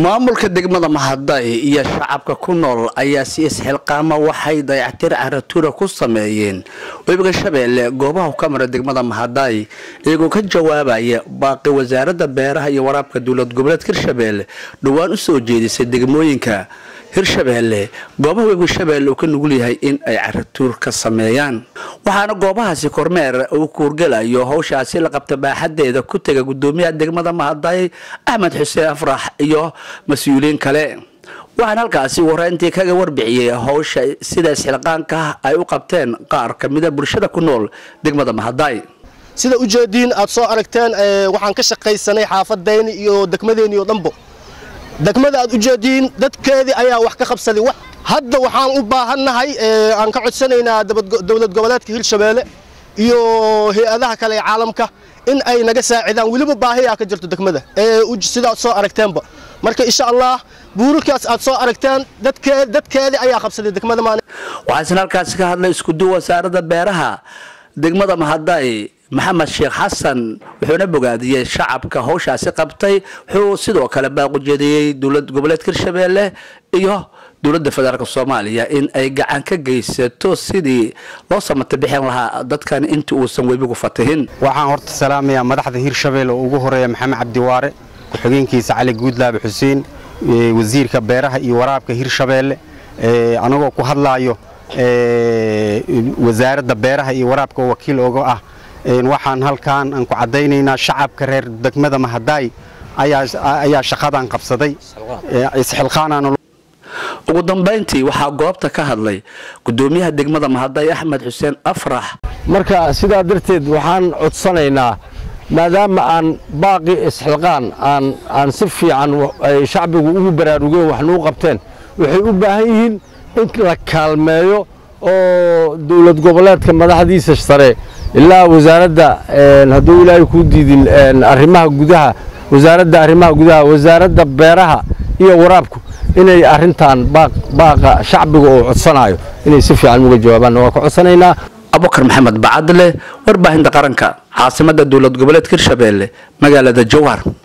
maamulka degmada mahaday iyo shacabka ku nool ayaa si isxilqaama waxay dayactir caratuura ku sameeyeen webiga shabeelle goobaha ka mara degmada mahaday iyagoo ka jawaabaya baaqi wasaaradda beeraha iyo waraabka dowlad goboleedka hirshabeelle dhowaan u soo jeedisay degmooyinka hirshabeelle goobaha webiga shabeelle uu ka nugul yahay in ay caratuur ka sameeyaan waxaana goobahaasi kormeer uu kuurgelayo howshaasi la qabta baaxadeeda ku tega gudoomiyaha degmada mahaday axmed xuseen afrax iyo mas-uuliyiin kale waxaan halkaasi wareyntii kaga warbixiyey howsha sida isxilqaanka ay u qabteen qaar kamida bulshada ku nool degmada mahaday sida ujeediin aad soo aragteen waxaan ka shaqaysanay xaafadayni iyo degmadeeni oo dhanbo degmada aad ujeediin dadkeedii ayaa wax ka qabsaday hadda waxaan u baahannahay aan ka codsanaynaa dowlad goboleedka hirshabeelle iyo hay-adaha kale ee caalamka in ay naga saacidaan weliba baahiyaa ka jirto degmada sidaad soo aragteenba marka insha allah buurarkaas aad soo aragteen dadkeedii ayaa qabsaday degmada waxaasna halkaasi ka hadlay iskudu wasaaradda beeraha degmada mahaday maxamed sheekh xasan wuxuuna bogaadiyey shacabka howshaasi qabtay wuxuu sidoo kale baaqujeediyey dowlad goboleedka hirshabeelle iyo dowladda federaalk soomaaliya in ay gacan ka geysato sidii loo samata bixin lahaa dadkan inta uusan webigu fatihin waxaan horta salaamayaa madaxda hirshabeelle oo ugu horeeya maxamed cabdiwaare ku-xigeenkiisa cali guudlaabe xuseen wasiirka beeraha iyo waraabka hirshabeelle anagoo ku hadlaayo wasaaradda beeraha iyo waraabka oo wakiil oga ah waxaan halkaan aan ku caddaynaynaa shacabka reer degmada mahaday ayaa shaqadan qabsaday isxilqaanaan ugu dambayntii waxaa goobta ka hadlay gudoomiyaha degmada mahaday axmed xuseen afrax marka sidaa darteed waxaan codsanaynaa maadaama aan baaqi isxilqaan aan si fiican ay shacbigu ugu baraarugeen wax nuu qabteen waxay u baahan yihiin in la kaalmeeyo oo dowlad goboleedka madaxdiisa sare ilaa wasaaradda hadduu ilaahay kuu diidin arrimaha gudaha wasaaradda arrimaha gudaha wasaaradda beeraha iyo waraabku inay arrintan baaqa shacbiga oo codsanayo inay si fiican uga jawaabaan waa ka codsanaynaa abubakar maxamed bacadle warbaahinta qaranka caasimada dowlad goboleedka hirshabeelle magaalada jowhar